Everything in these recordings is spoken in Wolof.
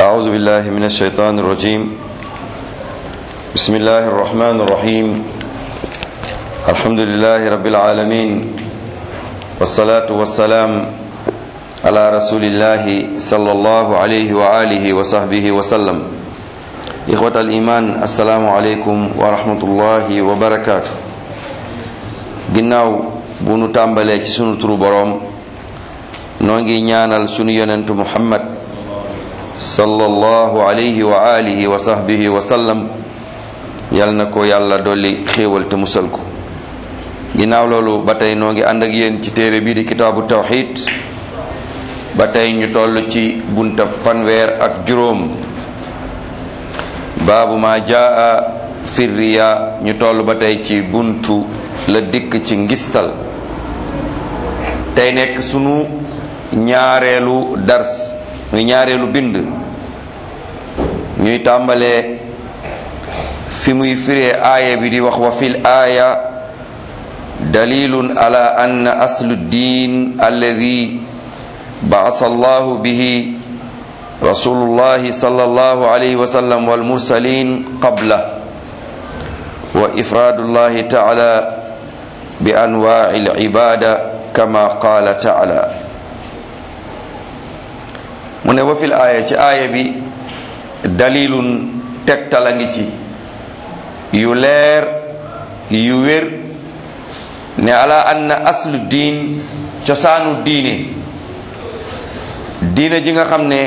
أعوذ بالله من الشيطان الرجيم بسم الله الرحمن الرحيم الحمد لله رب العالمين والصلاة والسلام على رسول الله صلى الله عليه وآله وصحبه وسلم إخوة الإيمان السلام عليكم ورحمة الله وبركاته ginnaaw bu nu tàmbalee ci sunu turu boroom noo ngi ñaanal sunu yonentu muhammad sallallahu alayhi wa alihi wa sahbihi wa sallam yal na ko yàlla dolli xéewal te musal ko ginnaaw loolu ba tey noo ngi ànd ak yéen ci téere bii di kitaabu tawxid ba tey ñu toll ci bunta fanweer ak juróom baabu ma jaa firriya ñu toll ba tey ci buntu la dikk ci ngistal tey nekk sunu ñaareelu dars muy ñaareelu bind ñuy tàmbalee fi muy firee aaya bi di wax wa fil aaya dalilun ala anna aslu ddin alladi baasa allahu bihi rasulullahi sallallahu alayhi wa sallam wal mursalin qabla wa ifraadullahi taala bi anwaa'i al-ibaada kama qaala taala mu ne wa fil aaya ci aaya bi dalilun tegtal a ngi ci yu leer yu wér ne ala anna aslu diin cosaanu diine diine ji nga xam ne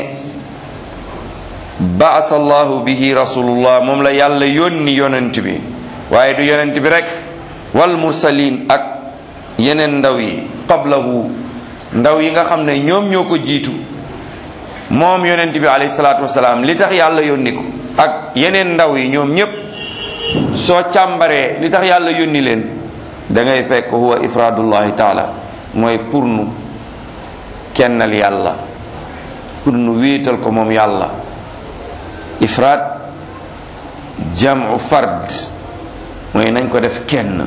baasa allahu bihi rasulullah moom la yàlla yónni yonent bi waaye du yonent bi rek wal mursalin ak yeneen ndaw yi qablahu ndaw yi nga xam ne ñoom ñoo ko jiitu moom yonent bi alayhi salaatu wasalaam li tax yàlla yónni ko ak yeneen ndaw yi ñoom ñépp soo càmbaree li tax yàlla yónni leen da ngay fekk huwa ifraadullahi taala mooy pour nu kennal yàlla pour nu wéetal ko moom yàlla ifraad jamu fard mooy nañ ko def kenn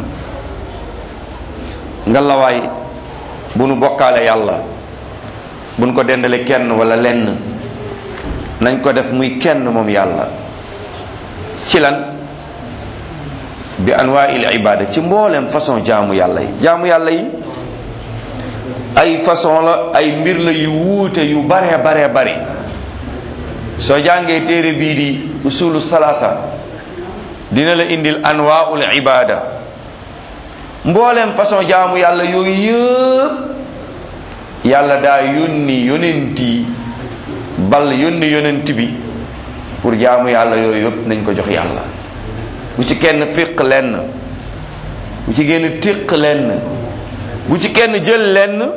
ngalawaay bu nu bokkaale yàlla bu nu ko dendale kenn wala lenn nañ ko def muy kenn moom yàlla ci lan bi anwaa'il ibada ci mboolem façon jaamu yàlla yi jaamu yàlla yi ay façon la ay mbir la yu wuute yu bare bare bare soo jàngee téere bii di usulu salasa dina la indil anwaa'ul ibada mboolem façon jaamu yàlla yooyu yëpp yàlla daa yónni yonent yi bal yónni yonent bi pour jaamu yàlla yooyu yëpp nañ ko jox yàlla bu ci kenn fiq lenn bu ci génn tiq lenn bu ci kenn jël lenn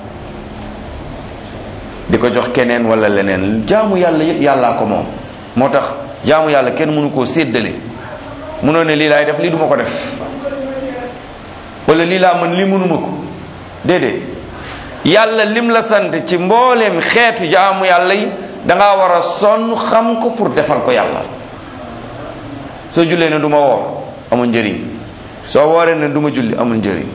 di ko jox keneen wala leneen jaamu yàlla yëpp yàllaa ko moom moo tax jaamu yàlla kenn mënu koo séddale mënoo ne lii laay def lii duma ko def wala lii laa mën lii mënuma ko déedéet yàlla lim la sant ci mbooleem xeetu jaamu yàlla yi danga war a sonn xam ko pour defal ko yàlla soo jullee ne du ma woor amul njëriñ soo wooree ne du ma julli amul njëriñ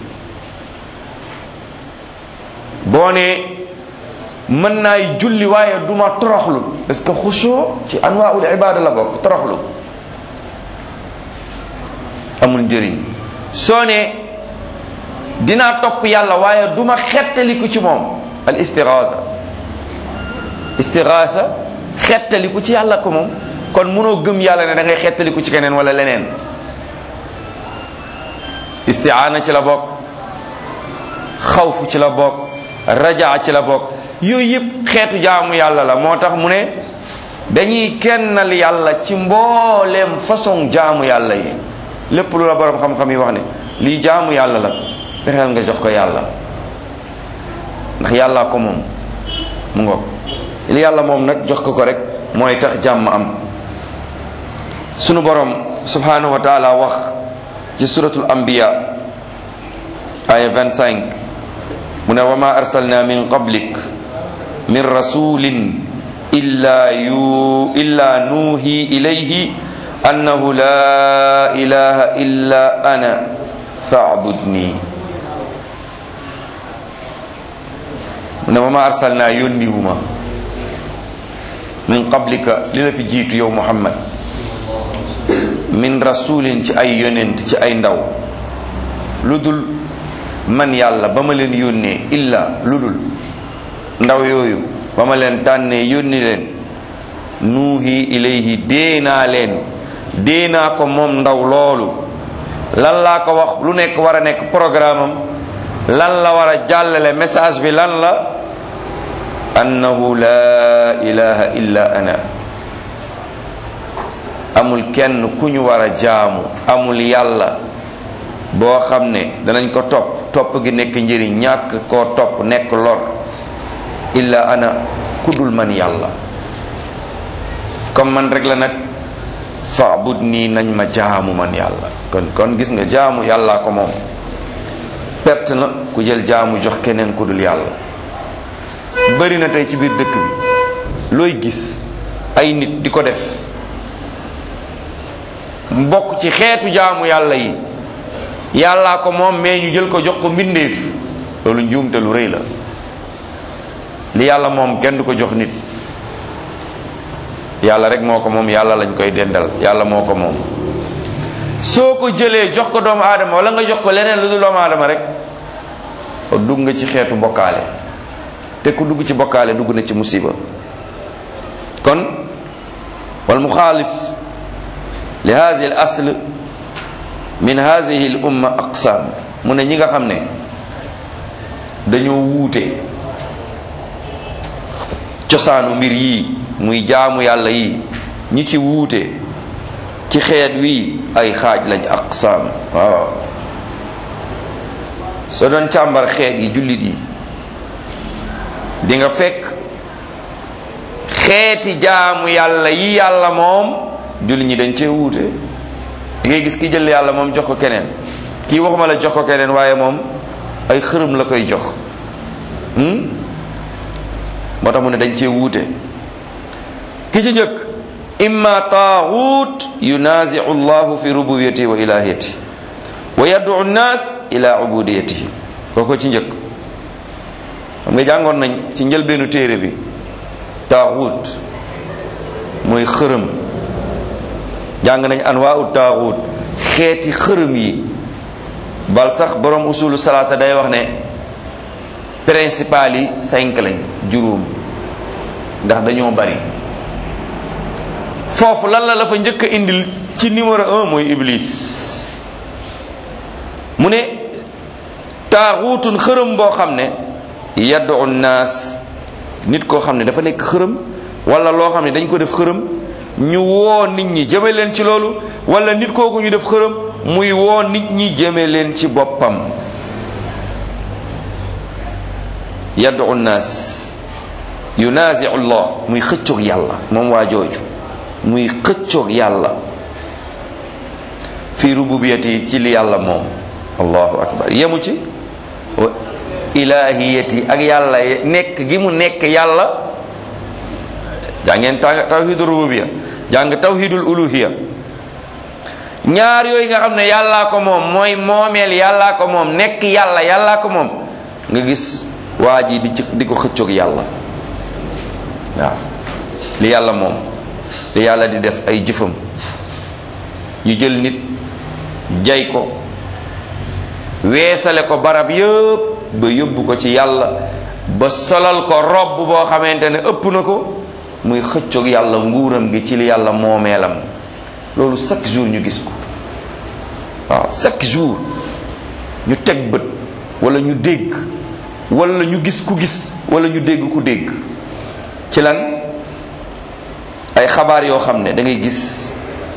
boo ne mën naay julli waaye du ma toroxlu parce que xusoo ci anwaaul ibada la bokk toroxlu amul njëriñ soo ne dinaa topp yàlla waaye du ma xettaliku ci moom al istiraasa istiraasa xettaliku ci yàlla ko moom kon mënoo gëm yàlla ne da ngay xettaliku ci keneen wala leneen istiaana ci la bokk xawfu ci la bokk rajaa ci la bokk yooyu yëpp xeetu jaamu yàlla la moo tax mu ne dañuy kennal yàlla ci mbooleem façon jaamu yàlla yi lépp lu la borom xam-xam yi wax ne lii jaamu yàlla la fexeel nga jox ko yàlla ndax yàllaa ko moom mu ngoog li yàlla moom nag jox ko ko rek mooy tax jàmm am sunu borom subhanahu wa taala wax ci suratul anbiya aya 25 mu ne wa ma arsalna min qablik min rasulin illa yu illa nuuhi ilayhi annahu la ilaha illa ana fa'budni mu ne wa ma arsalna yónniwuma min qablika li la fi jiitu yow muhammad min rasulin ci ay yonent ci ay ndaw lu dul man yàlla ba ma leen yónnee illa lu dul ndaw yooyu ba ma leen tànnee yónni leen nuuhi ilayhi déenaa leen déenaa ko moom ndaw loolu lan laa ko wax lu nekk war a nekk programme am lan la war a jàllale message bi lan la annahu la ilaha illa ana amul kenn ku ñu war a jaamu amul yàlla boo xam ne danañ ko topp topp gi nekk njëriñ ñàkk koo topp nekk lor illa ana kudul man yàlla comme man rek la nag faabud nii nañ ma jaamu man yàlla kon kon gis nga jaamu yàllaa ko moom perte na ku jël jaamu jox keneen ku dul yàlla bëri na tey ci biir dëkk bi looy gis ay nit di ko def mbokk ci xeetu jaamu yàlla yi yàllaa ko moom mais ñu jël ko jox ko mbindeef loolu njuumte lu rëy la li yàlla moom kenn du ko jox nit yàlla rek moo ko moom yàlla lañ koy dendal yàlla moo ko moom soo ko jëlee jox ko doomu aadama wala nga jox ko leneen lu dul doomu aadama rek dugg nga ci xeetu bokkaale te ku dugg ci bokkaale dugg na ci musiba kon wal muxaalif li hadihi al asl min hadihi al umma aqsaam mu ne ñi nga xam ne dañoo wuute cosaanu mbir yii muy jaamu yàlla yi ñi ci wuute ci xeet wii ay xaaj lañ aqsaam waaw soo doon càmbar xeet yi jullit yi di nga fekk xeeti jaamu yàlla yi yàlla moom jullit ñi dañ cee wuute di ngay gis ki jël yàlla moom jox ko keneen kii waxuma la jox ko keneen waaye moom ay xërëm la koy jox moo tax mu ne dañ cee wuute ki ci njëkk imma taaxuut yunaziu llahu fi rububiyatihi wa ilahiyatihi wa yad'u nnas ila ubudiyatihi kooko ci njëkk xam nga jàngoon nañ ci njëlbeenu téere bi taaxuut mooy xërëm jàng nañ anwaau taaxuut xeeti xërëm yi bal sax borom usulu salaasa day wax ne principal yi cinq lañ juróom ndax dañoo bari foofu lan la la fa njëkk a indil ci numéro un mooy iblis mu ne taaxuutun xërëm boo xam ne yaddu naas nit koo xam ne dafa nekk xërëm wala loo xam ne dañ ko def xërëm ñu woo nit ñi jëme leen ci loolu wala nit kooku ñu def xërëm muy woo nit ñi jëme leen ci boppam yaddu naas yunaziu llah muy xëccoog yàlla moom waa jooju muy xëccoog yàlla fi rububiyati ci li yàlla moom allahu akbar yemu ci wa ilahiyati ak yàlla nekk gi mu nekk yàlla jàngeen tawhidul rububiya jàng tawhidul uluhiya ñaar yooyu nga xam ne yàllaa ko moom mooy moomeel yàllaa ko moom nekk yàlla yàllaa ko moom nga gis waa ji di ci di ko xëccoog yàlla waaw li yàlla moom li yàlla di def ay jëfam ñu jël nit jay ko weesale ko barab yëpp ba yóbbu ko ci yàlla ba solal ko robb boo xamante ne ëpp na ko muy xëccoog yàlla nguuram gi ci li yàlla moomeelam loolu chaque jour ñu gis ko waaw chaque jour ñu teg bët wala ñu dégg wala ñu gis ku gis wala ñu dégg ku dégg ci lan ay xabaar yoo xam ne da ngay gis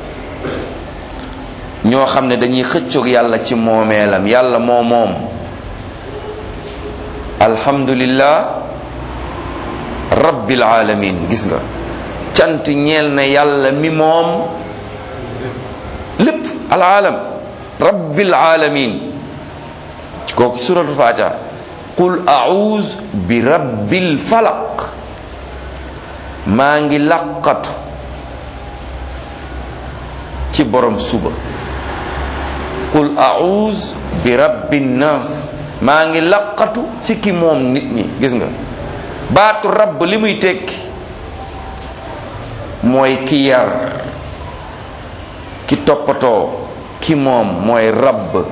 ñoo xam ne dañuy xëccoog yàlla ci moomeelam yàlla moo moom alhamdulillah rabbil alamin gis nga cant ñeel na yàlla mi moom lépp alaalam rabbil alamin kooku suratul fatiha qul a'uz bi rabbil falaq maa ngi laqatu ci borom suba qul a'uz bi rabbin nas maa ngi laqatu ci ki moom nit ñi gis nga baatu rabb li muy tekki mooy ki yar ki toppatoo ki moom mooy rabb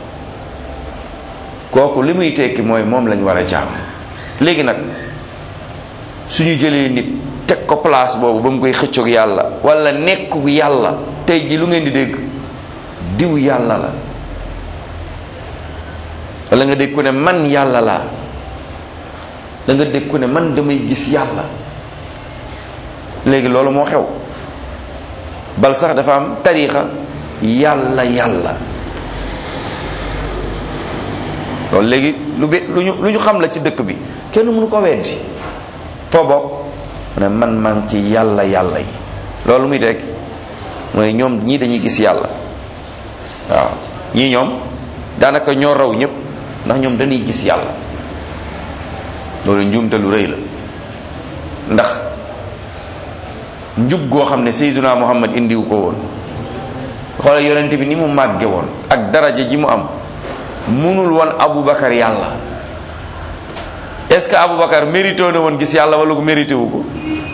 kooku li muy tekki mooy moom lañ war a jaam léegi nag suñu jëlee nit teg ko place boobu ba mu koy xëccoog yàlla wala nekkug yàlla tey ji lu ngeen di dégg diw yàlla la wala nga dégg ku ne man yàlla laa da nga dégg ku ne man damay gis yàlla léegi loolu moo xew bal sax dafa am tariixa yàlla yàlla loolu léegi lu be lu ñu lu ñu xam la ci dëkk bi kenn mënu ko weddi foo bokk mu ne man maa ngi ci yàlla yàlla yi loolu muy teg mooy ñoom ñii dañuy gis yàlla waaw ñii ñoom daanaka ñoo raw ñëpp ndax ñoom dañuy gis yàlla loolu njuumte lu rëy la ndax njub goo xam ne Seydina Muhammad indiwu ko woon xoolal yonent bi ni mu màgge woon ak daraja ji mu am munul woon Aboubacar yàlla est-ce que Aboubacar mérité na woon gis yàlla wala ko mérité wu ko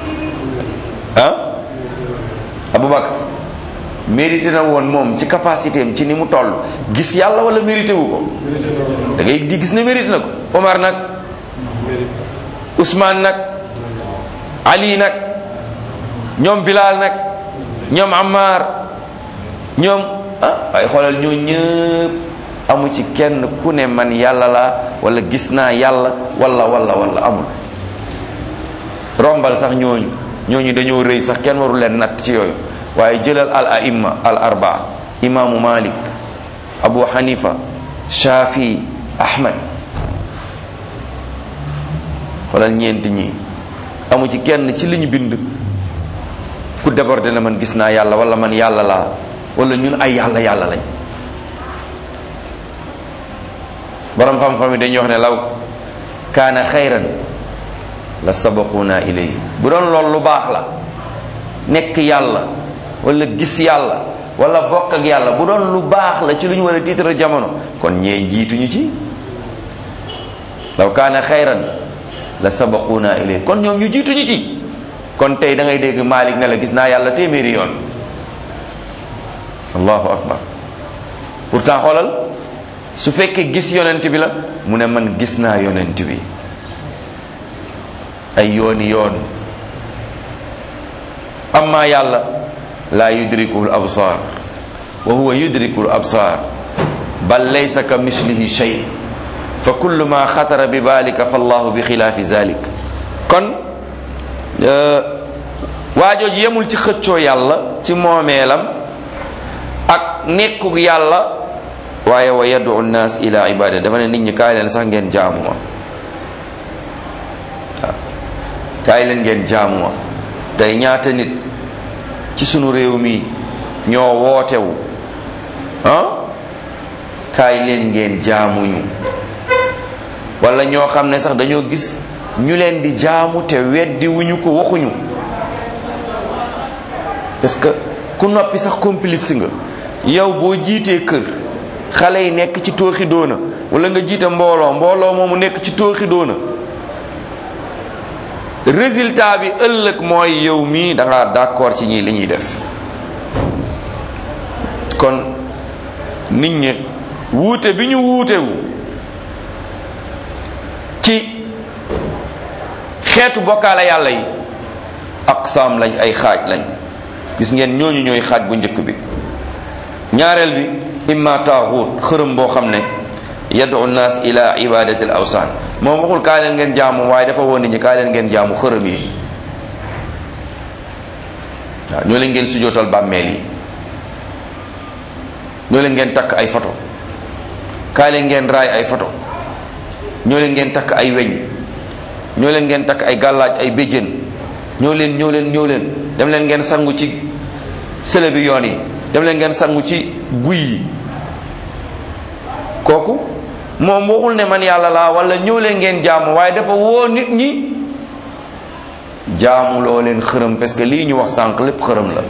ah Aboubacar mérité na woon moom ci capacité am ci ni mu toll gis yàlla wala mérité wu ko da ngay di gis ne mérité na ko Omar nag Ousmane nag Ali nag ñoom Bilal nag ñoom Ammar ñoom ah waaye xoolal ñoo ñëpp amu ci kenn ku ne man yàlla la wala gis naa yàlla wala wala wala amul rombal sax ñooñu ñooñu dañoo rëy sax kenn waru leen natt ci yooyu waaye jëlal al aimma al arbaa imaamu malik abu hanifa shafi ahmad xoolal ñeenti ñi amu ci kenn ci li ñu bind ku débordé na man gis naa yàlla wala man yàlla laa wala ñun ay yàlla yàlla lañ borom xam-xam yi dañuy wax ne law kaana xayran la sabaquna ilayhi bu doon loolu lu baax la nekk yàlla wala gis yàlla wala bokk ak yàlla bu doon lu baax la ci lu ñu war a tiitara jamono kon ñee jiituñu ci law kaana xayran la sabaquna ilayhi kon ñoom ñu jiituñu ci kon tey da ngay dégg Malik ne la gis naa yàlla téeméeri yoon allahu akbar pourtant xoolal su fekkee gis yonent bi la mu ne man gis naa yonent bi ay yooni yoon amma yàlla laa yudrikuhu l absar wa huwa yudriku l absar bal laysa ka mislihi shay fa kullu ma xatara bi balika fa allahu bi xilaafi zalik kon waajooju yemul ci xëccoo yàlla ci moomeelam ak nekkug yàlla waaye wa yadu nnaas ila ibada dafa ne nit ñi kaay leen sax ngeen jaamu ma waaw kaay leen ngeen jaamu ma tey ñaata nit ci sunu réew mi ñoo wootewu ah kaay leen ngeen jaamuñu wala ñoo xam ne sax dañoo gis ñu leen di jaamu te weddi wuñu ko waxuñu parce que ku noppi sax complice nga yow boo jiitee kër xale yi nekk ci tooxi doona wala nga jiite mbooloo mbooloo moomu nekk ci tooxi doona résultat bi ëllëg mooy yow mii da nga d'accord ci ñii li ñuy def kon nit ñi wuute bi ñu wuutewu ci xeetu bokkaale yàlla yi aqsaam lañ ay xaaj lañ gis ngeen ñooñu ñooy xaaj bu njëkk bi ñaareel bi imma taaxuut xërëm boo xam ne yadu nnaas ila ibadati al awsaan moom waxul kaa leen ngeen jaamu waaye dafa woon nit ñi kaa leen ngeen jaamu xërëm yi waaw ñoo leen ngeen sujootal bàmmeel yi ñoo leen ngeen takk ay photo kaa leen ngeen raay ay photo ñoo leen ngeen takk ay weñ ñoo leen ngeen takk ay gàllaaj ay béjjén ñoo leen ñoo leen ñoo leen dem leen ngeen sangu ci sële bi yoon yi dem leen ngeen sangu ci guy yi kooku moom waxul ne man yàlla laa wala ñëw leen ngeen jaamu waaye dafa woo nit ñi jaamu loo leen xërëm parce que lii ñu wax sànq lépp xërëm la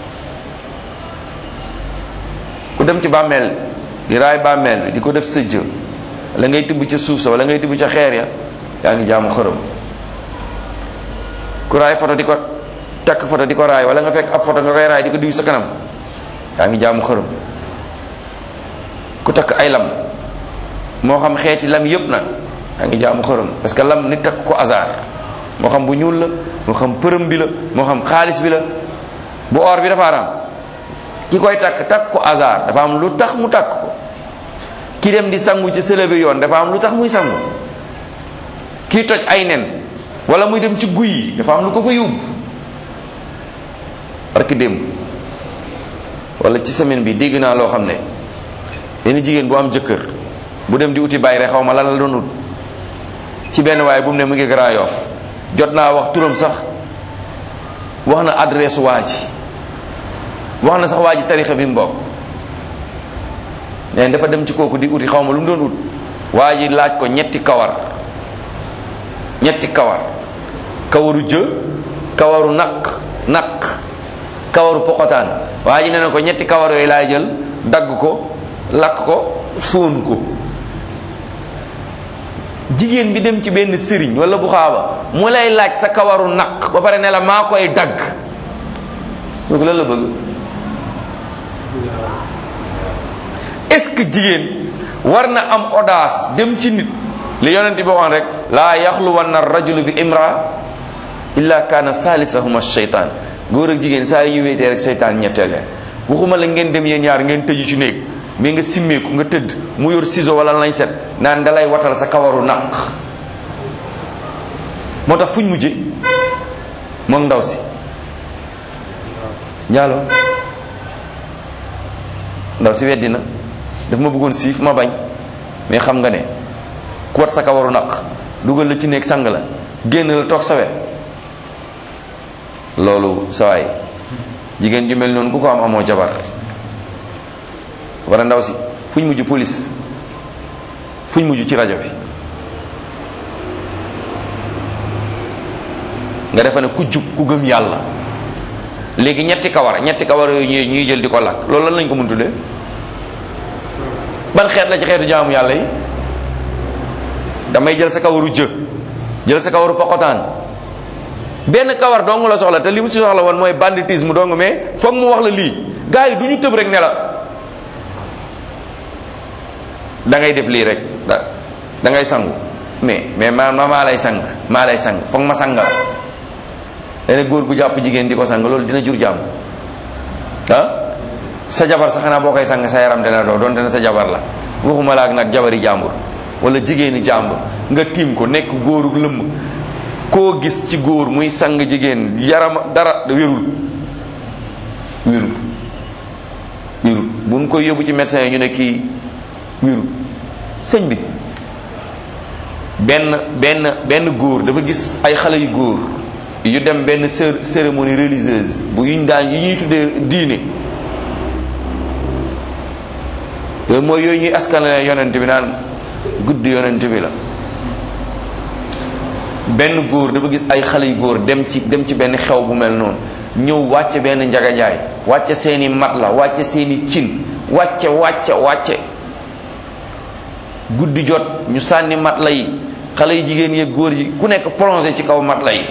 ku dem ci bàmmeel di raay bàmmeel bi di ko def sëjj wala ngay tibb ca suuf sa wala ngay tibb ca xeer ya yaa ngi jaamu xërëm ku raay foto di ko takk photo di ko raay wala nga fekk ab photo nga koy raay di ko diw sa kanam yaa ngi jaamu xërëm ku takk ay lam moo xam xeeti lam yëpp nag yaa ngi jaamu xërëm parce que lam nit takk ko hasard moo xam bu ñuul la moo xam përëm bi la moo xam xaalis bi la bu or bi dafa araam ki koy takk takk ko hasard dafa am lu tax mu takk ko ki dem di sangu ci sëlëbe yoon dafa am lu tax muy sangu kii toj ay nen wala muy dem ci guy yi dafa am lu ko fa yóbbu barki démb wala ci semaine bi dégg naa loo xam ne benn jigéen bu am jëkkër bu dem di uti bàyyi rek xaw ma lan la doon ut ci benn waaye bu mu ne mu ngi Grand Yoff jot naa wax turam sax wax na adresse waa ji wax na sax waa ji tarixa bi mu bokk neen dafa dem ci kooku di uti xaw ma lu mu doon ut waa ji laaj ko ñetti kawar ñetti kawar kawaru jë kawaru naq naq kawaru pokotaan waa ji nee na ko ñetti kawar yooyu laay jël dagg ko lakk ko fóon ko jigéen bi dem ci benn sëriñ wala bu xaaba mu lay laaj sa kawaru naq ba pare ne la maa koy dagg donc lan la bëgg est-ce que jigéen war na am audace dem ci nit li yonent bi waxoon rek laa yaxluwanna rajulu bi imra illa kaana saalisahuma shaytaan góor ak jigéen saa yu ñu wéetee rek seytaan ñetteel leen waxuma la ngeen dem yéen ñaar ngeen tëju ci néeg mais nga simmeeku nga tëdd mu yor ciseau wala lañ set naan dalay watal sa kawaru naq moo tax fuñ mujje moom ndaw si njaaloo ndaw si weddi na daf ma bëggoon siif ma bañ mais xam nga ne ku wat sa kawaru naq dugal la ci néeg sang la génn la toog sa wet loolu sawaay jigéen ju mel noonu ku ko am amoo jabar wala ndaw si fuñ mujj police fuñ mujj ci rajo bi nga defe ne ku jub ku gëm yàlla léegi ñetti kawar ñetti kawar yooyu ñuy ñuy jël di ko lakk loolu lan lañ ko mën tuddee ban xeet la ci xeetu jaamu yàlla yi damay jël sa kawaru jë jël sa kawaru pokotaan benn kawar dong la soxla te li mu si soxla woon mooy banditisme dong mais foog mu wax la lii gars yi du ñu tëb rek ne la da ngay def lii rek da da ngay sangu mais mais ma ma maa lay sang maa lay sang foog ma sang la dana góor gu jàpp jigéen di ko sang loolu dina jur jàmm ah sa jabar sax xanaa boo koy sang sa yaram dina doo doon dina sa jabar la waxuma la ak nag jabari jàmbur wala jigéeni jàmbur nga tiim ko nekk góorug lëmm koo gis ci góor muy sang jigéen yaram dara wérul wérul wérul buñ koy yóbbu ci médecin yi ñu ne kii wérul sëñ bi benn benn benn góor dafa gis ay xale yu góor yu dem benn cé- cérémonie religieuse bu yuñ daan yi ñuy tuddee diine yooyu mooy yooyu ñuy askanale yonent bi naan guddi yonent bi la benn góor dafa gis ay xale yu góor dem ci dem ci benn xew bu mel noonu ñëw wàcce benn njagajaay wàcce seeni mat la wàcce seeni cin wàcce wàcce wàcce guddi jot ñu sànni mat la yi xale yi jigéen yi góor yi ku nekk plongé ci kaw mat la yi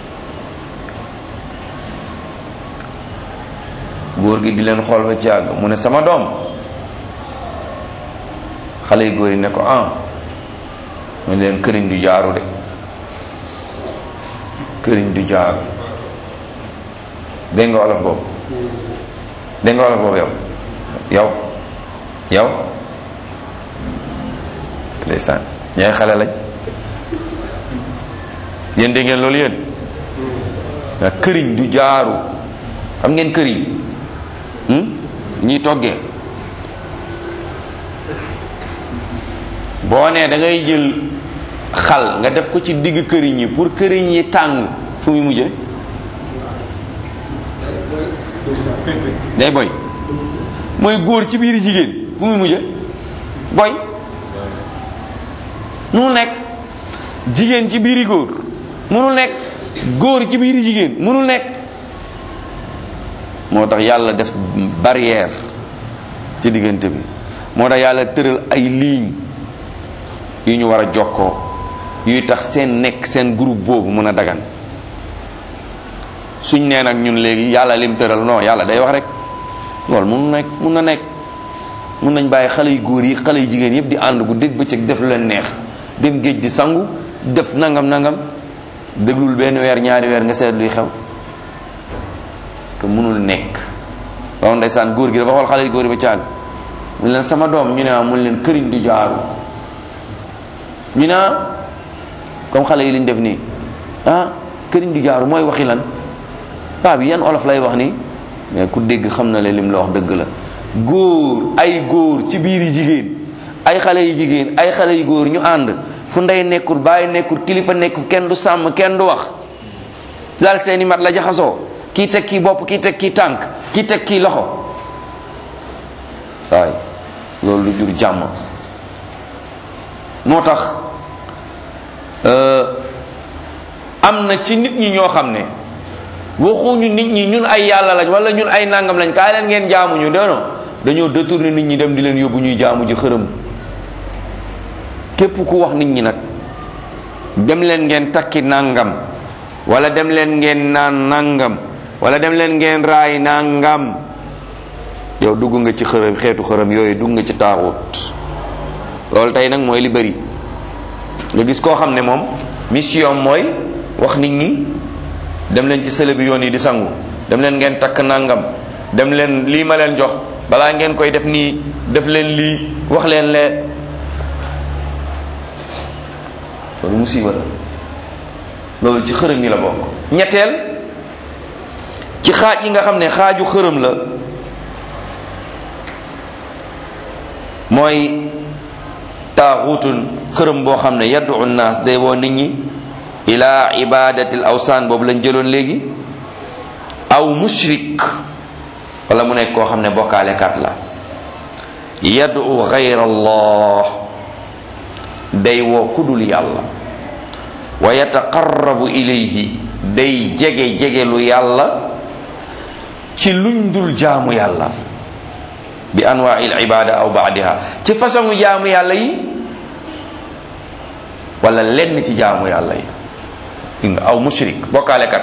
góor gi di leen xool ba ci àgg mu ne sama doom xale yu góor yi ne ko ah mu ne leen këriñ du jaaru de këriñ du jaaru dégg nga wolof boobu dégg nga wolof boobu yow yow yow ndeysaan ñooy xale lañ yéen dégg ngeen loolu yéen nga këriñ du jaaru xam ngeen këriñ ñuy toggee boo nee da ngay jël xal nga def ko ci digg këriñ yi pour këriñ yi tàng fu muy mujje day boy mooy góor ci biir jigéen fu muy mujje boy munul nekk jigéen ci biiri góor munul nekk góor ci biiri jigéen munul nekk moo tax yàlla def barrière ci diggante bi moo tax yàlla tëral ay ligne yu ñu war a jokkoo yuy tax seen nekk seen groupe boobu mën a dagan suñ nee nag ñun léegi yàlla lim tëral non yàlla day wax rek loolu mun nekk mun na nekk mun nañ bàyyi xale yu góor yi xale yu jigéen yëpp di ànd gu dégg bëccëg def lu leen neex dem géej di sangu def nangam nangam déglul benn weer ñaari weer nga seet luy xew parce que mënul nekk waaw ndeysaan góor gi dafa xool xale yu góor yi ba càgg mu leen sama doom ñu ne ah mun leen këriñ di jaaru ñu ne ah comme xale yi liñ def nii ah këriñ di jaaru mooy waxi lan paa bi yan olof lay wax nii mais ku dégg xam na le lim la wax dëgg la góor ay góor ci biir yi jigéen ay xale yu jigéen ay xale yu góor ñu ànd fu ndey nekkul bàyyi nekkul kilifa nekkul kenn du sàmm kenn du wax daal seeni mat la jaxasoo kii teg kii bopp kii teg kii tànk kii teg kii loxo saay loolu lu jur jàmm moo tax am na ci nit ñi ñoo xam ne waxuñu nit ñi ñun ay yàlla lañ wala ñun ay nangam lañ kaay leen ngeen jaamuñu doono dañoo détourné nit ñi dem di leen yóbbu ñuy jaamu ji xërëm képp ku wax nit ñi nag dem leen ngeen takki nangam wala dem leen ngeen naan nangam wala dem leen ngeen raay nangam yow dugg nga ci xërëm xeetu xërëm yooyu dugg nga ci taaxut loolu tey nag mooy li bëri nga gis koo xam ne moom mission mooy wax nit ñi dem leen ci sële bi yoon yi di sangu dem leen ngeen takk nangam dem leen lii ma leen jox balaa ngeen koy def nii def leen lii wax leen lee loolu musiba la loolu ci xërëm yi la bokk ñetteel ci xaaj yi nga xam ne xaaju xërëm la mooy taaxutun xërëm boo xam ne yaddu naas day woo nit ñi ila ibadatil awsaan boobu lañ jëloon léegi aw mushrik wala mu nekk koo xam ne bokkaalekat la yaddu gayra allah day woo kudul yàlla wa yataqarrabu ilayhi day jege jegelu yàlla ci luñ dul jaamu yàlla bi anwaa'il ibada aw baadiha ci façon jaamu yàlla yi wala lenn ci jaamu yàlla yi gis nga aw mushrik bokkaalekat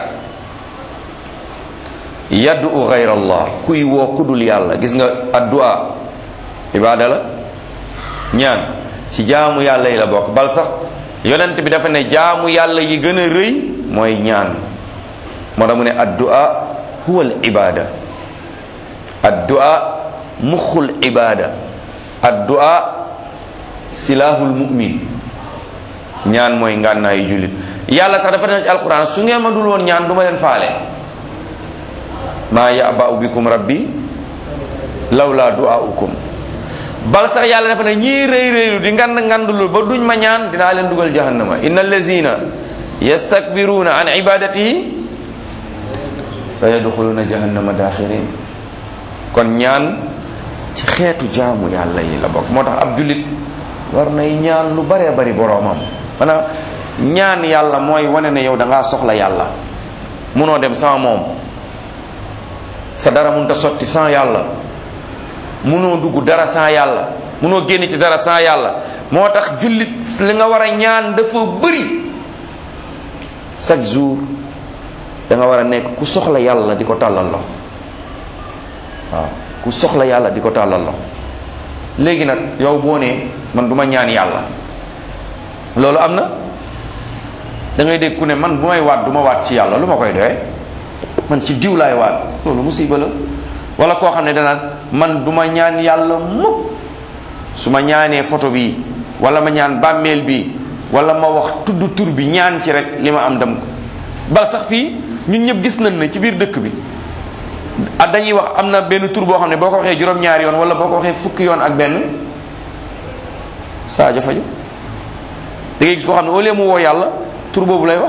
yaddu gayra allah kuy woo kudul yàlla gis nga addu'a ibada la ñaan ci jaamu yàlla yi la bokk bal sax yonent bi dafa ne jaamu yàlla yi gën a rëy mooy ñaan moo tax mu ne addu'a huwa al ibada addu'a muxul ibada addu'a silahul mu'min ñaan mooy ngànnaayu jullit yàlla sax dafa ne ci alquran su ngeen ma dul woon ñaan du ma leen faale maa ya'ba'u bikum rabbi lawla du'aukum bal sax yàlla dafa ne ñii rëy rëylu di ngand ngandulu ba duñ ma ñaan dinaa leen dugal jahannama inna allazina yastakbiruna an ibadatihi sa yadxuluna jahannama daxirin kon ñaan ci xeetu jaamu yàlla yi la bokk moo tax ab jullit war nay ñaan lu baree bari boroomam maanaam ñaan yàlla mooy wane ne yow da ngaa soxla yàlla munoo dem sans moom sa dara mun ta sotti sans yàlla munoo dugg dara sans yàlla munoo génn ci dara sans yàlla moo tax jullit li nga war a ñaan dafa bëri chaque jour da nga war a nekk ku soxla yàlla di ko tàllal loxo waaw ku soxla yàlla di ko tàllal loxo léegi nag yow boo nee man du ma ñaan yàlla loolu am na da ngay dégg ku ne man bu may waat du ma waat ci yàlla lu ma koy doyee man ci diw laay waat loolu musiba la wala koo xam ne danaan man du ma ñaan yàlla mukk su ma ñaanee photo bi wala ma ñaan bàmmeel bi wala ma wax tudd tur bi ñaan ci rek li ma am dem ko bal sax fii ñun ñëpp gis nañ ne ci biir dëkk bi ah dañuy wax am na benn tur boo xam ne boo ko waxee juróom-ñaari yoon wala boo ko waxee fukki yoon ak benn saaja faju da ngay gis koo xam ne au lieu mu woo yàlla tur boobu lay wax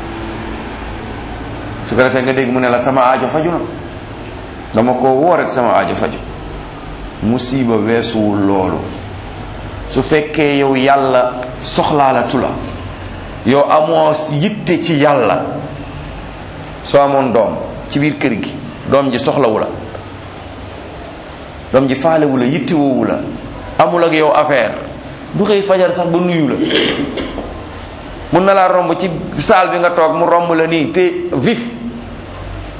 su ko defee nga dégg mu ne la sama aajo faju na dama ko woo rek sama aajo faju musiba weesuwul loolu su fekkee yow yàlla soxlaalatu la yow amoo yitte ci yàlla soo amoon doom ci biir kër gi doom ji soxlawu la doom ji faalewu la yitte woowu la amul ak yow affaire du xëy fajar sax ba nuyu la mun na laa romb ci saal bi nga toog mu romb la nii te vif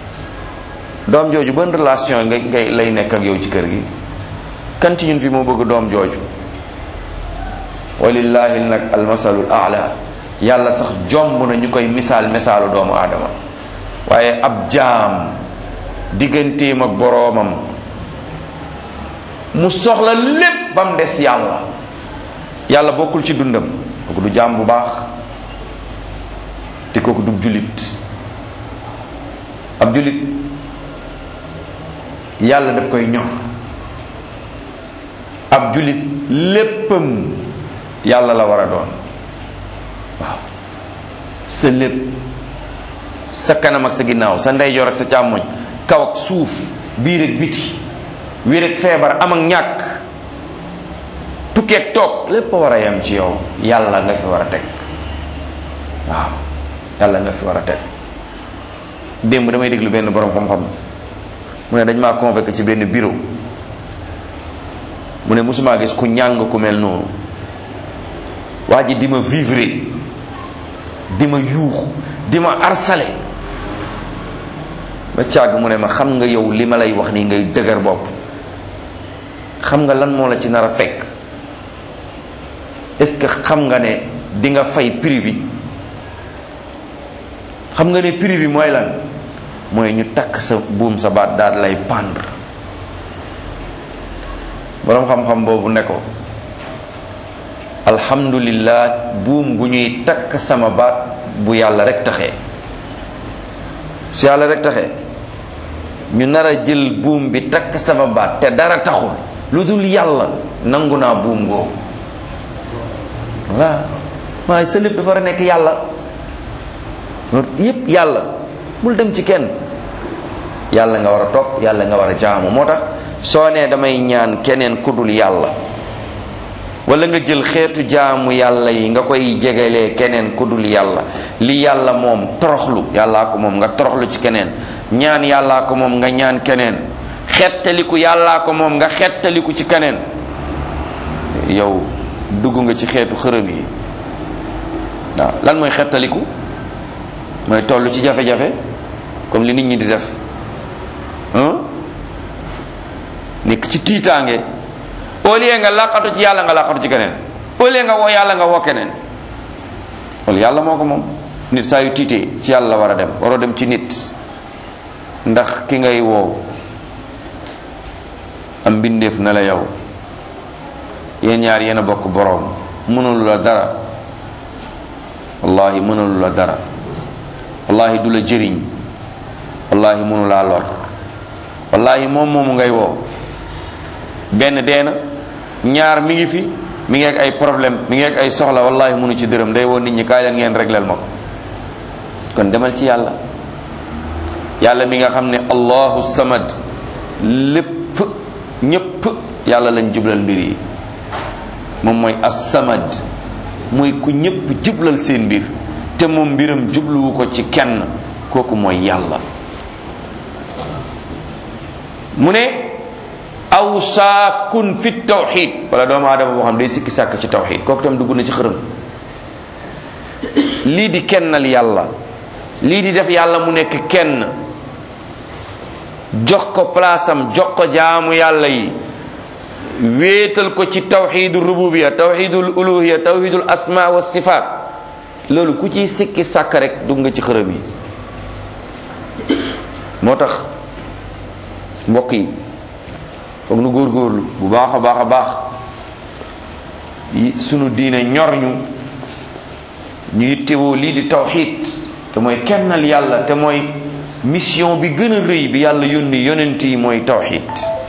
doom jooju ban relation ngay ngay lay nekk ak yow ci kër gi kan ci ñun fi moo bëgg doom jooju walillahi nag almasalul aala yàlla sax jomb na ñu koy misaal misaalu doomu aadama waaye ab jaam digganteem ak boroomam mu soxla lépp ba mu des yàlla yàlla bokkul ci dundam kooku du jaam bu baax te kooku du jullit ab jullit yàlla daf koy ñor ab jullit léppam yàlla la war a doon waaw sa lépp sa kanam ak sa ginnaaw sa ndeyjoor ak sa càmmoñ kaw ak suuf biir ak biti wér ak feebar am ak ñàkk tukkeeg toog lépp a war a yem ci yow yàlla nga fi war a teg waaw yàlla nga fi war a teg démb damay déglu benn borom xam-xam mu ne dañ maa convoqué ci benn bureau mu ne mosumaa gis ku ñàng ku mel noonu waa ji di ma vivre di ma yuux di ma harcelé ba càgg mu ne ma xam nga yow li ma lay wax nii ngay dëgër bopp xam nga lan moo la ci nar a fekk est-ce que xam nga ne di nga fay prix bi xam nga ne prix bi mooy lan mooy ñu takk sa buum sa baat daal lay pendre boroom xam-xam boobu ne ko alhamdulillah buum gu ñuy takk sama baat bu yàlla rek taxee su yàlla rek taxee ñu nar a jël buum bi takk sama baat te dara taxul lu dul yàlla nangu naa buum googu voilà waaye sa lépp dafa war a nekk yàlla yépp yàlla bul dem ci kenn yàlla nga war a topp yàlla nga war a jaamu moo tax soo nee damay ñaan keneen ku dul yàlla wala nga jël xeetu jaamu yàlla yi nga koy jegelee keneen ku dul yàlla li yàlla moom toroxlu yàllaa ko moom nga toroxlu ci keneen ñaan yàllaa ko moom nga ñaan keneen xettaliku yàllaa ko moom nga xettaliku ci keneen yow dugg nga ci xeetu xërëm yi waaw lan mooy xettaliku mooy toll ci jafe-jafe comme li nit ñi di def nekk ci tiitaange au lieu nga laqatu ci yàlla nga laqatu ci keneen au lieu nga woo yàlla nga woo keneen wala yàlla moo ko moom nit saa yu tiitee ci yàlla la war a dem waroo dem ci nit ndax ki ngay woow am mbindeef na la yow yéen ñaar yéen a bokk boroom mënulu la dara wallahi mënulu la dara wallahi du la jëriñ wallahi mënu laa lor wallahi moom moomu ngay woo benn dee na ñaar mi ngi fi mi ngi ak ay problème mi ngi ak ay soxla wallahi mënu ci dërëm day woo nit ñi kaay leen ngeen régleel ma ko kon demal ci yàlla yàlla mi nga xam ne allahu samad lépp ñépp yàlla lañ jublal mbir yi moom mooy as-samad mooy ku ñépp jublal seen mbir te moom mbiram jubluwu ko ci kenn kooku mooy yàlla mu ne aw saakun fi tawxid wala doomu aadama boo xam day sikki sàkk ci tawxid kooku tam dugg na ci xërëm lii di kennal yàlla lii di def yàlla mu nekk kenn jox ko palaasam jox ko jaamu yàlla yi wéetal ko ci tawxidul rububiya tawxidul uluhiya tawxidul asma wa sifaat loolu ku ciy sikki sàkk rek dugg nga ci xërëm yi moo tax mbokk yi foog nu góorgóorlu bu baax a baax a baax sunu diine ñor ñu ñu yittewoo lii di tawxid te mooy kennal yàlla te mooy mission bi gën a rëy bi yàlla yónni yonent yi mooy tawxid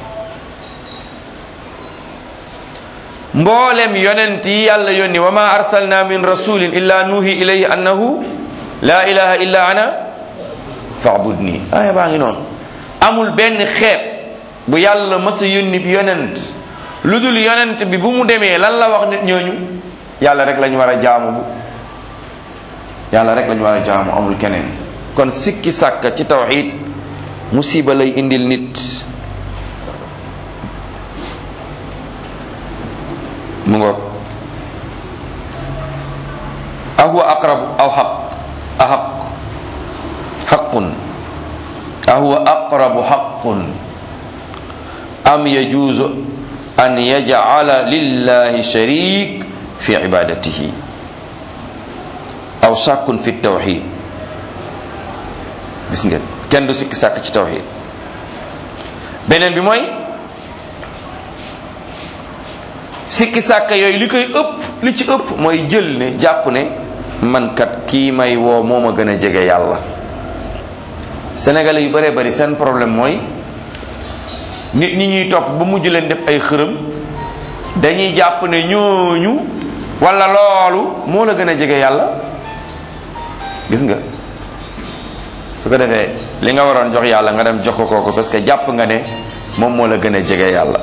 mboolem yonent yi yàlla yónni wa ma arsalna min rasulin illa nuhi ilayhi annahu la ilaha illa ana faabudni aaya baa ngi noonu amul benn xeet bu yàlla masa yónni bi yonent lu dul yonent bi bu mu demee lan la wax nit ñooñu yàlla rek lañu war a jaamu bu yàlla rek lañu war a jaamu amul keneen kon sikki sàkka ci tawxid musiba lay indil nit mu ngoog ahuwa aqrabu aw xaq axaq xaqun ahuwa aqrabu haqqun am yajuuzu an yajcala lillahi sharik fi ibadatihi aw sàkkun fi tawxid gis ngeen kenn du sikki sàkk ci tawxid beneen bi mooy sikki sàkk yooyu li koy ëpp li ci ëpp mooy jël ne jàpp ne man kat kii may woo moo ma gën a jege yàlla sénégalais yu bëree bëri seen problème mooy nit ñi ñuy topp ba mujj leen def ay xërëm dañuy jàpp ne ñooñu wala loolu moo la gën a jege yàlla gis nga su ko defee li nga waroon jox yàlla nga dem jox ko kooku parce que jàpp nga ne moom moo la gën a jege yàlla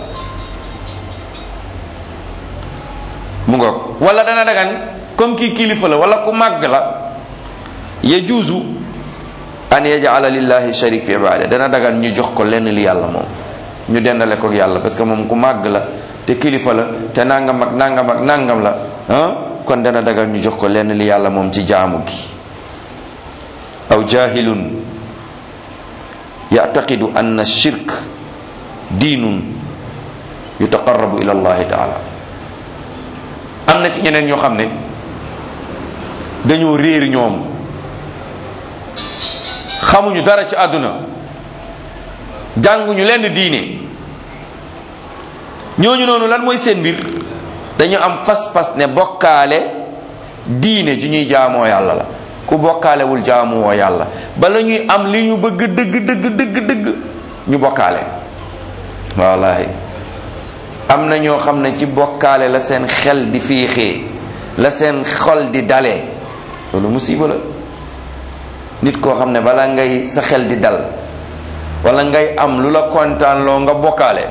mu ngoog wala dana dagan comme kii kilifa la wala ku màgg la yajuuzu an yajala lillahi sharik fi ibada dana dagan ñu jox ko lenn li yàlla moom ñu dendale ko yàlla parce que moom ku màgg la te kilifa la te nangam ak nangam ak nangam la ah kon dana dagan ñu jox ko lenn li yàlla moom ci jaamu gi aw jahilun yactaqidu anna shirk diinun yutaqarrabu ila allahi taala am na ci ñeneen ñoo xam ne dañoo réer ñoom xamuñu dara ci àdduna jànguñu lenn diine ñooñu noonu lan mooy seen mbir dañu am fas-fas ne bokkaale diine ju ñuy jaamoo yàlla la ku bokkaalewul jaamuwoo yàlla bala ñuy am li ñu bëgg dëgg dëgg dëgg dëgg ñu bokkaale wallahi am na ñoo xam ne ci bokkaale la seen xel di fiixee la seen xol di dalee loolu musiba la nit koo xam ne bala ngay sa xel di dal wala ngay am lu la kontaan loo nga bokkaale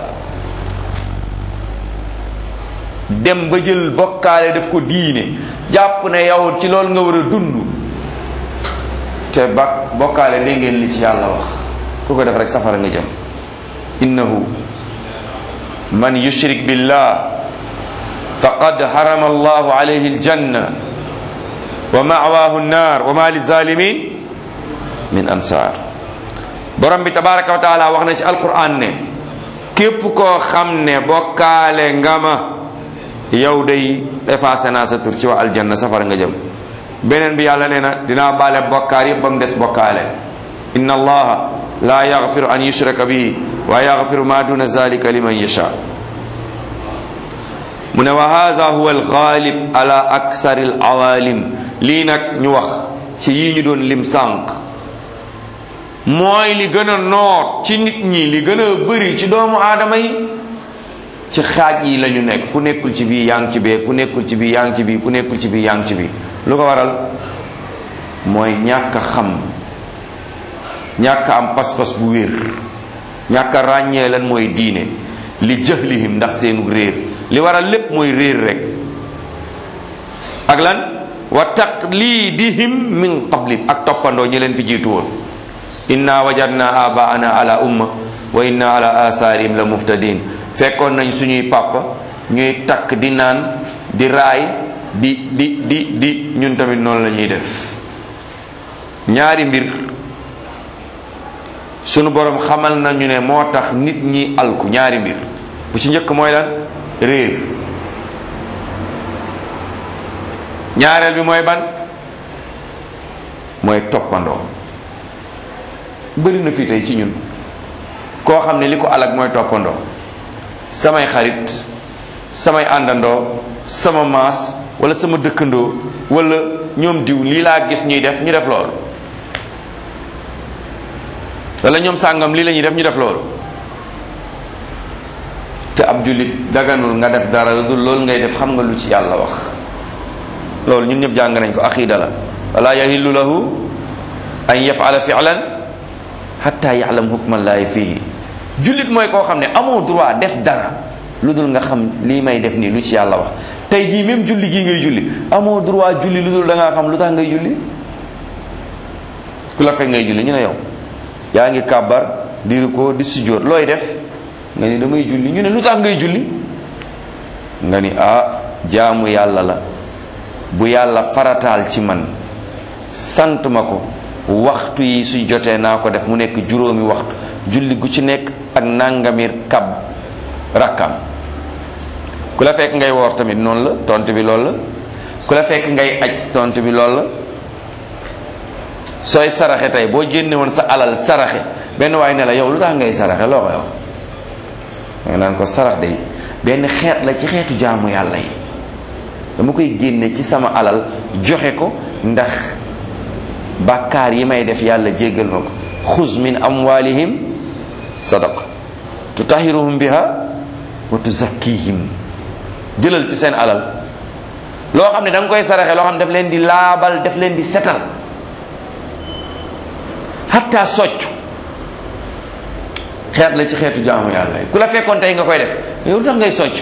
dem ba jël bokkaale def ko diine jàpp ne yow ci loolu nga war a dund te ba bokkaale dégg ngeen li ci yàlla wax ku ko def rek safara nga jëm innahu man yushrik billah faqad harama allahu alayhi aljanna wa ma'wahu an-nar wa ma lizalimin min ansar borom bi tabaraka wa taala wax na ci alquran ne képp koo xam ne bokkaale nga ma yow day effacé naa sa tur ci waa aljanna safara nga jëm beneen bi yàlla nee na dinaa baale bokkaar yëpp ba mu des bokkaale inna allaha la yaghfiru an yushraka bihi wa yaghfiru ma duna zalika liman yasha mu ne wa hadha huwa alghalib ala aksari alawalim lii nag ñu wax ci yii ñu doon lim sànq mooy li gën a noot ci nit ñi li gën a bëri ci doomu aadama yi ci xaaj yi la ñu nekk ku nekkul ci bii yaa ngi ci bee ku nekkul ci bii yaa ngi ci bii ku nekkul ci bii yaa ngi ci bii lu ko waral mooy ñàkk a xam ñàkk a am pas-pas bu wér ñàkk a ràññee lan mooy diine li jahlihim ndax seenu réer li waral lépp mooy réer rek ak lan wa taqlidihim min qabli ak toppandoo ñi leen fi jiitu woon inna wajadna abaana ala umma wa inna ala atharihim la muhtadin fekkoon nañ suñuy papa ñuy takk di naan di raay di di di di ñun tamit noonu la ñuy def ñaari mbir sunu borom xamal nañu ne moo tax nit ñi alku ñaari mbir bu ci njëkk mooy lan réer ñaareel bi mooy ban mooy toppandoo bëri na fii tey ci ñun koo xam ne li ko alag mooy toppandoo samay xarit samay àndandoo sama maas wala sama dëkkandoo wala ñoom diw lii laa gis ñuy def ñu def loolu wala ñoom sàngam lii la ñuy def ñu def loolu te ab jullit daganul nga def dara lu dul loolu ngay def xam nga lu ci yàlla wax loolu ñun ñëpp jàng nañ ko aqiida la wala yahillu lahu an yafala fi'lan hatta ya'lam hukmallahi fihi jullit mooy koo xam ne amoo droit def dara lu dul nga xam lii may def nii lu ci yàlla wax tey jii même julli gii ngay julli amoo droit julli lu dul da ngaa xam lu tax ngay julli ku la fekk ngay julli ñu ne yow yaa ngi kàbbar di rukkoo di sujjóot looy def nga ni damay julli ñu ne lu tax ngay julli nga ni ah jaamu yàlla la bu yàlla farataal ci man sant ma ko waxtu yi su jotee naa ko def mu nekk juróomi waxtu julli gu ci nekk ak nangamir kab rakkam ku la fekk ngay woor tamit noonu la tontu bi loolu la ku la fekk ngay aj tontu bi loolu la sooy saraxe tey boo génne woon sa alal saraxe benn waay ne la yow lu tax ngay saraxe loo koy wax nga naan ko sarax day benn xeet la ci xeetu jaamu yàlla yi dama koy génne ci sama alal joxe ko ndax bàkkaar yi may def yàlla jéggal ma ko xuz min amwalihim sadaqa tutahiruhum biha wa tuzakkihim jëlal ci seen alal loo xam ne da nga koy saraxe loo xam ne daf leen di laabal daf leen di setal hatta socc xeet la ci xeetu jaamu yàlla yi ku la fekkoon tey nga koy def yow lu tax ngay socc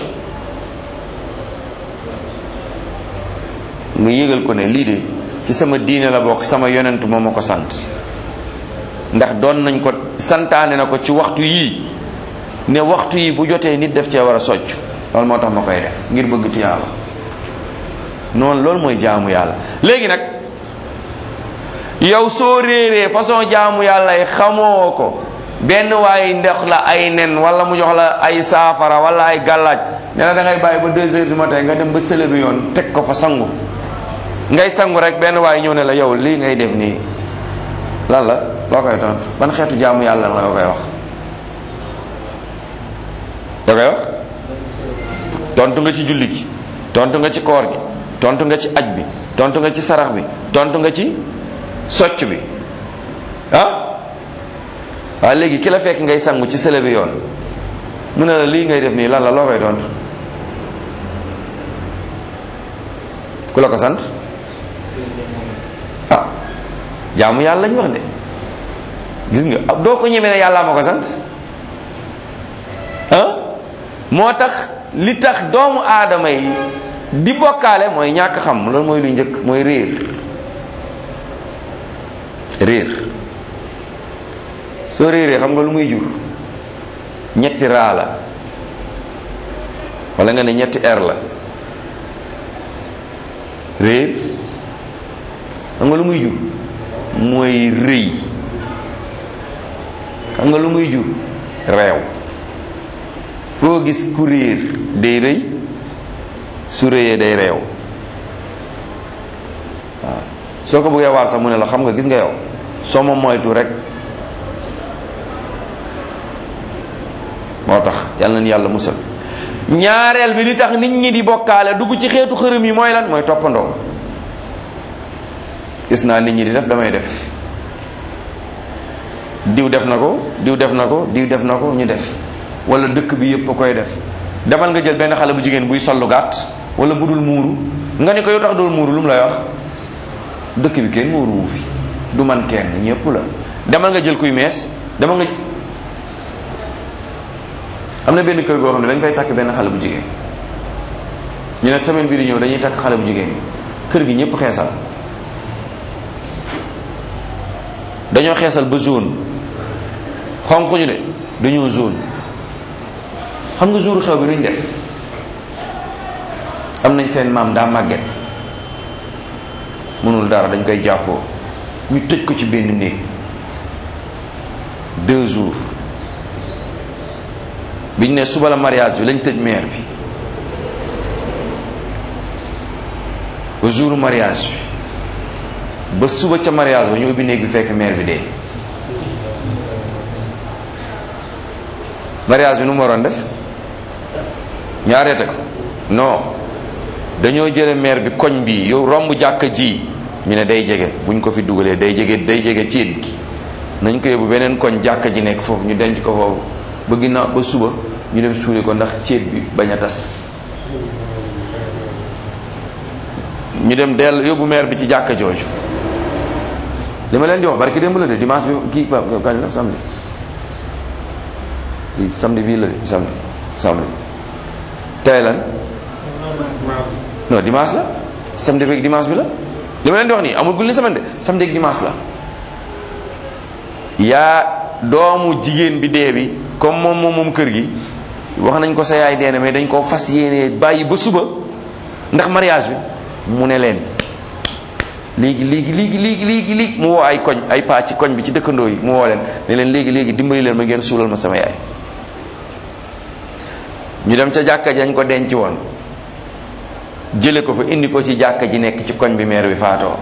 nga yëgal ko ne lii de ci sama diine la bokk sama yonent moo ma ko sant ndax doon nañ ko santaane na ko ci waxtu yii ne waxtu yi bu jotee nit def cee war a socc loolu moo tax ma koy def ngir bëgg tiyaaba noonu loolu mooy jaamu yàlla léegi nag yow soo réeree façon jaamu yàlla yi xamoo ko benn waaye ndox la ay nen wala mu jox la ay saafara wala ay gàllaaj ne la da ngay bàyyi ba deux heures du matin nga dem ba sële bi yoon teg ko fa sangu ngay sangu rek benn waaye ñëw ne la yow lii ngay def nii lan la loo koy tontu ban xeetu jaamu yàlla la nga koy wax da koy wax tontu nga ci julli gi tontu nga ci koor gi tontu nga ci aj bi tontu nga ci sarax bi tontu nga ci socc bi ah waaw léegi ki la fekk ngay sangu ci sële bi yoon mu ne la lii ngay def nii lan la loo koy tontu ku la ko sant ah jaamu yàlla lañ wax de gis nga ab doo ko ñemee ne yàlla ma ko sant ah moo tax li tax doomu aadama yi di bokkaale mooy ñàkk xam loolu mooy lu njëkk mooy réer réer soo réeree xam nga lu muy jur ñetti raa la wala nga ne ñetti er la réer xam nga lu muy jur mooy rëy xam nga lu muy jur réew foo gis ku réer day rëy su rëyee day réew waaw soo ko bëggee waar sax mu ne la xam nga gis nga yow soo ma moytu rek moo tax yàlla na yàlla musal ñaareel bi li tax nit ñi di bokkaale dugg ci xeetu xërëm yi mooy lan mooy toppandoo gis naa nit ñi di def damay def diw def na ko diw def na ko diw def na ko ñu def wala dëkk bi yëpp a koy def demal nga jël benn xale bu jigéen buy sollu gàtt wala bu dul muuru nga ne ko yow tax dul muuru lu mu lay wax dëkk bi kenn muuru wu fi du man kenn ñëpp la demal nga jël kuy mees demal nga am na benn kër goo xam ne dañ fay takk benn xale bu jigéen ñu ne semaine bii di ñëw dañuy takk xale bu jigéen kër gi ñëpp xeesal dañoo xeesal ba jaune xonq ñu de dañoo jaune xam nga jour xew bi nuñ def am nañ seen maam daa màgget mënul dara dañ koy jàppoo ñu tëj ko ci benn néeg deux jours biñ ne suba la mariage bi lañ tëj maire bi ba jour mariage bi ba suba ca mariage ba ñu ubbi néeg bi fekk maire bi dee mariage bi nu mu waroon def ñu arrêté ko non dañoo jële maire bi koñ bi yow romb jàkka ji ñu ne day jege buñ ko fi dugalee day jege day jege ciit gi nañ ko yóbbu beneen koñ jàkka ji nekk foofu ñu denc ko foofu ba ginnaaw ba suba ñu dem suuli ko ndax ciit bi bañ a tas ñu dem dell yóbbu maire bi ci jàkka jooju li ma leen di wax barki démb la de dimanche bi kii ba kañ la samedi lii samedi bii la de samedi samedi tey lan non dimanche la samedi beeg dimanche bi la li ma leen di wax nii amul gul ni semaine de samedi ak dimanche la yaa doomu jigéen bi dee bi comme moom moom moom kër gi wax nañ ko sa yaay dee na mais dañ koo fas yéenee bàyyi ba suba ndax mariage bi mu ne leen léegi léegi léegi léegi léegi léegi mu woo ay koñ ay paa ci koñ bi ci dëkkandoo yi mu woo leen ne leen léegi léegi dimbali leen ma ngeen suulal ma sama yaay ñu dem ca jàkka jañ ko denc woon jële ko fa indi ko ci jàkka ji nekk ci koñ bi meer bi faatoo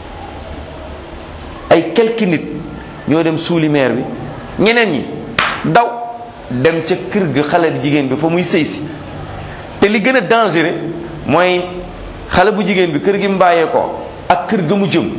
ay quelques nit ñoo dem suuli meer bi ñeneen ñi daw dem ca kër ga xale bu jigéen bi fa muy sëy si te li gën a dangereux mooy xale bu jigéen bi kër gi mbaayee ko ak kër ga mu jëm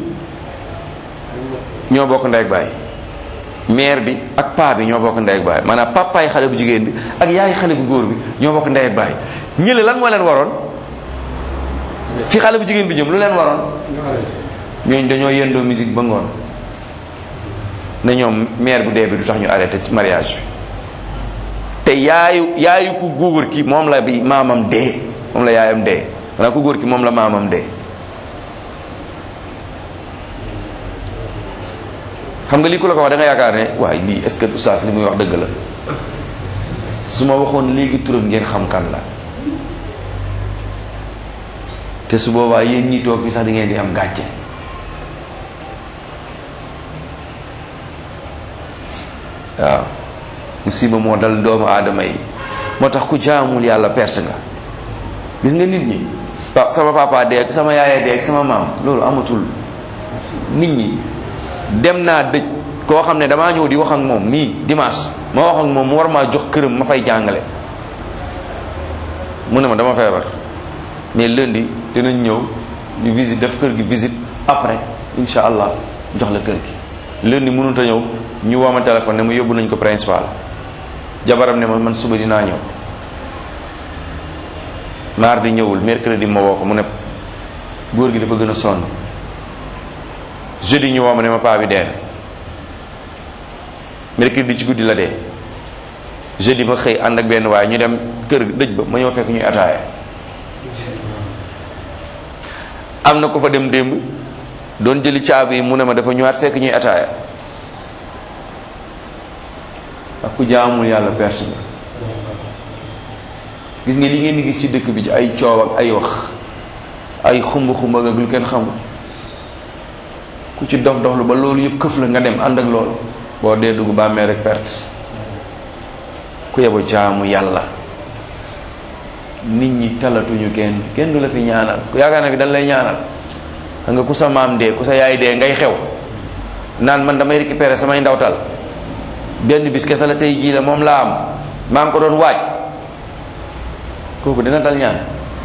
ñoo bokk ndey ak baay mère bi ak paa bi ñoo bokk ndey ak baay maanaam papaay xale bu jigéen bi ak yaay xale bu góor bi ñoo bokk ndey ak baay ñële lan moo leen waroon fi xale bu jigéen bi jëm lu leen waroon ñooñ dañoo yendoo musique ba ngoon ne ñoom mère bu dee bi du tax ñu arrêté ci mariage bi te yaayu yaayu ku góor ki moom la bi maamam dee moom la yaayam dee maanaam ku góor ki moom la maamam dee xam nga lii ku la ko wax da nga yaakaar ne waaye lii est-ce que oustaz li muy wax dëgg la su ma waxoon léegi turam ngeen xam kan la te su boobaa yéen ñi toog fi sax di ngeen di am gàcce waaw musiba moo dal doomu aadama yi moo tax ku jaamul yàlla perte nga gis nga nit ñi waaw sama papa dee ak sama yaaya dee ak sama maam loolu amatul nit ñi dem naa dëj koo xam ne damaa ñëw di wax ak moom nii dimanche ma wax ak moom mu war maa jox këram ma fay jàngale mu ne ma dama feebar mais lundi dinañ ñëw ñu visite def kër gi visite après insha allah jox la kër gi lundi mënut a ñëw ñu woo ma téléphone ne ma yóbbu nañ ko principal jabaram ne ma man suba dinaa ñëw mardi ñëwul mercredi ma woo ko mu ne góor gi dafa gën a sonn jeudi ñu woo ma ne ma paa bi dee na mercredi ci guddi la dee jeudi ma xëy ànd ak benn waaye ñu dem kër dëj ba ma ñëw fekk ñuy ataaya am na ko fa dem démb doon jëli caabi yi mu ne ma dafa ñëwaat fekk ñuy ataaya ak ku jaamul yàlla perte nga gis nga li ngeen di gis ci dëkk bi ci ay coow ak ay wax ay xumba xumba ak lu kenn xamul ku ci dox doxlu ba loolu yëpp këf la nga dem ànd ak loolu boo dee dugg bàmmee rek perte ku yebo jaamu yàlla nit ñi talatuñu kenn kenn du la fi ñaanal ku yaakaar na fi dañ lay ñaanal xam nga ku sa maam dee ku sa yaay dee ngay xew naan man damay récupérer samay ndawtal benn bis kese la tey jii la moom laa am maa ngi ko doon waaj kooku dina dal ñaan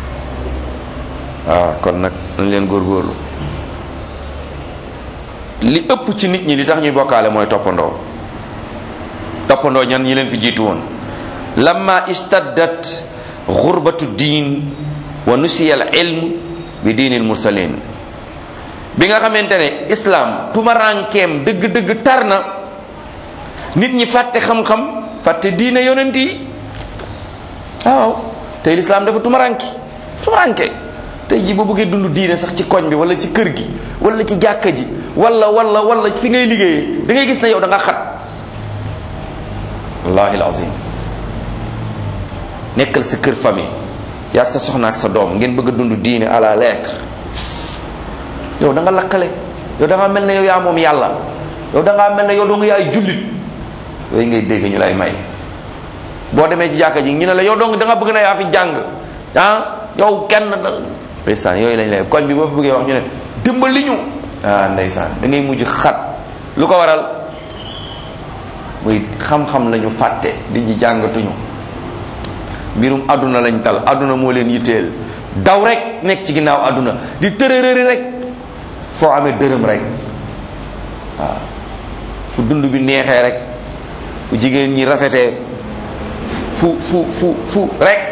waaw kon nag nañ leen góorgóorlu li ëpp ci nit ñi li tax ñuy bokkaale mooy toppandoo toppandoo ñan ñi leen fi jiitu woon lamma istaddat xurbatu diin wa nusiya al ilm bi diinil mursalin bi nga xamante ne islam tumarankeem dëgg-dëgg tar na nit ñi fàtte xam-xam fàtte diine yonent yi waaw tey lislaam dafa tumaranki tumaranke tey ji boo bëggee dund diine sax ci koñ bi wala ci kër gi wala ci jàkka ji wala wala wala fi ngay liggéeyee da ngay gis ne yow da nga xat wallahi alazim nekkal sa kër famille yaa sa soxna ak sa doom ngeen bëgg a dund diine à la lettre yow da nga lakkale yow da nga mel ne yow yaa moom yàlla yow da ngaa mel ne yow doo nga yaay jullit yooyu ngay dégg ñu lay may boo demee ci jàkka ji ñu ne la yow dong da nga bëgg na yaa fi jàng ah yow kenn da ndeysaan yooyu lañ lay koñ bi boo fa bëggee wax ñu ne dimbali ñu ah ndeysaan da ngay mujj xat lu ko waral muy xam-xam la ñu fàtte di ji jàngatuñu mbirum àdduna lañ tal àdduna moo leen yitteel daw rek nekk ci ginnaaw àdduna di tërërëri rek foo amee dërëm rek waaw fu dund bi neexee rek fu jigéen ñi rafetee fu fu fu fu rek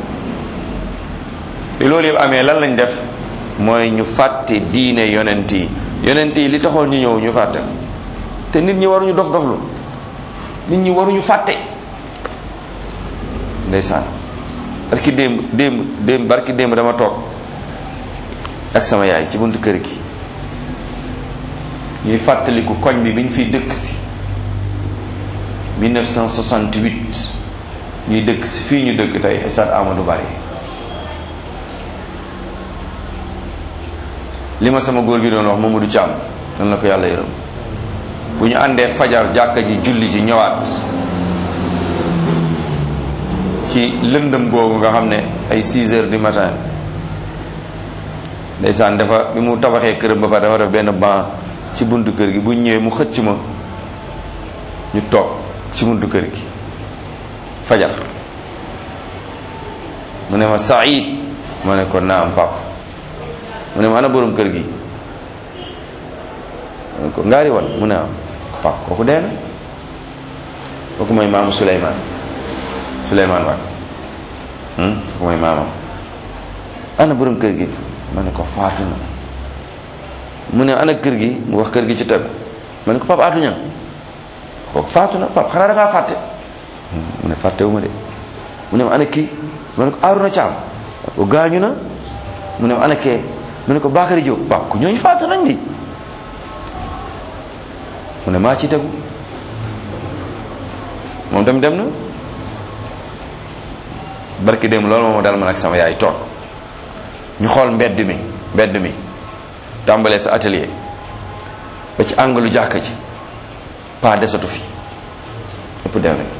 li loolu yëpp amee lan lañ def mooy ñu fàtte diine yonent yi yonent yi li taxoon ñu ñëw ñu fàtte ko te nit ñi waruñu dof doflu nit ñi waruñu fàtte ndeysaan barki démb démb démb barki démb dama toog ak sama yaay ci buntu kër gi ñuy fàttaliku koñ bi biñ fiy dëkk si 1968 ñuy dëkk si fii ñu dëkk tey stade Amadou Barry li ma sama góor gi doon wax Mamadou Thiam nan la ko yàlla yërëm bu ñu àndee fajar jàkka ji julli ji ñëwaat ci lëndëm googu nga xam ne ay 6 heures du matin ndeysaan dafa bi mu tabaxee këram ba pare dafa def benn banc ci buntu kër gi bu ñëwee mu xëcc ma ñu toog ci buntu kër gi fajar mu ne ma Saïd ma ne ko naam pap mu ne ma ana borom kër gi ma ne ko ngaari wan mu ne am pap kooku dee na kooku mooy maamu Souleymane Souleymane Wade kooku mooy maamam ana borom kër gi ma ne ko faatu na mu ne ana kër gi mu wax kër gi ci tegu ma ne ko pap aatuña kooku faatu na pap xanaa da ngaa fàtte mu ne fàttewu ma de mu ne ma ana kii ma ne ko aaruna caam ko gaañu na mu ne ma ana kee mu ne ko Bakary Diop pap ku ñooñu faatu nañ di mu ne maa ci tegu moom tamit dem na barki dem loolu moom dal man ak sama yaay toog ñu xool mbedd mi mbedd mi tàmbalee sa atelier ba ci angalu jàkka ji pas desatu fi ëpp dem nañ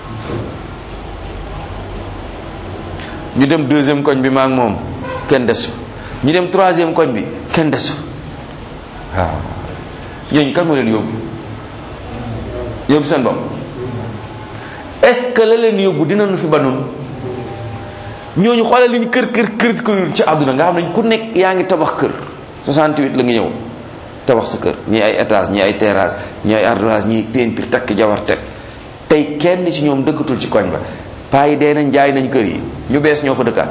ñu dem deuxième koñ bi maa ngi moom kenn desu ñu dem troisième koñ bi kenn desu waaw ñooñu kan moo leen yóbbu yóbbu seen bopp est-ce que la leen yóbbu dinañu fi ba noonu ñooñu xoolal li ñu kër kër kër kër ci àdduna nga xam ne ku nekk yaa ngi tabax kër 68 la nga ñëw tabax sa kër ñii ay étage ñii ay terrasse ñii ay ardoise ñii peinture takk jawar teg tey kenn ci ñoom dëkkatul ci koñ ba paa yi dee nañ jaay nañ kër yi ñu bees ñoo fa dëkkaat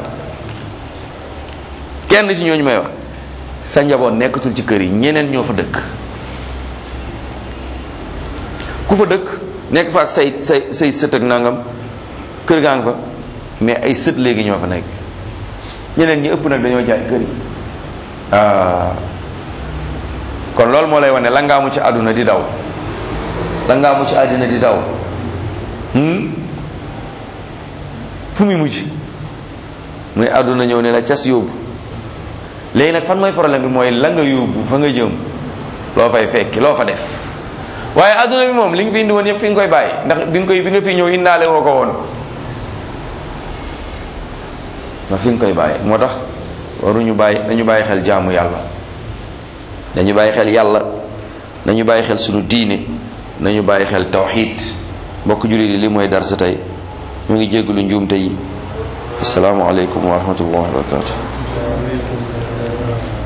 kenn ci ñooñu may wax sa njaboot nekkatul ci kër yi ñeneen ñoo fa dëkk ku fa dëkk nekk fa ak say say say sët ak nangam kër gaa nga fa mais ay sët léegi ñoo fa nekk ñeneen ñi ëpp nag dañoo jaay kër yi ah kon loolu moo lay wane la ngaamu ci àdduna di daw la ngaamu ci àdduna di daw fu muy mujj muy àdduna ñëw ne la cas yóbbu léegi nag fan mooy problème bi mooy la nga yóbbu fa nga jëm loo fay fekki loo fa def waaye àdduna bi moom li nga fi indi woon yëpp fi nga koy bàyyi ndax bi nga koy bi nga fi ñëw indaale woo ko woon ndax fi nga koy bàyyi moo tax waruñu bàyyi dañu bàyyi xel jaamu yàlla dañu bàyyi xel yàlla nañu bàyyi xel sunu diine nañu bàyyi xel tawxid mbokk jullit yi li mooy dar sa tey ñu ngi jégalu njuumte yi asalaamaaleykum wa rahmatullahi wa barakatu